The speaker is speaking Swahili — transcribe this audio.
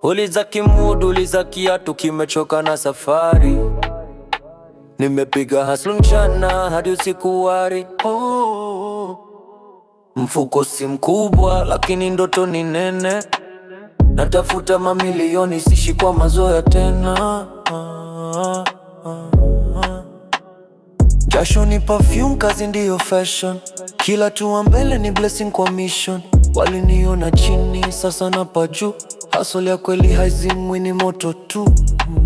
Uliza kimudu, uliza kiatu, kimechoka na safari. Nimepiga hustle mchana hadi usiku wari. Oh, mfuko si mkubwa, lakini ndoto ni nene. Natafuta mamilioni, sishi kwa mazoea tena. Ah, ah, ah. Jasho ni perfume, kazi ndiyo fashion. Kila tua mbele ni blessing kwa mission. Waliniona chini, sasa napa juu. Hustle ya kweli haizimwi, ni moto tu.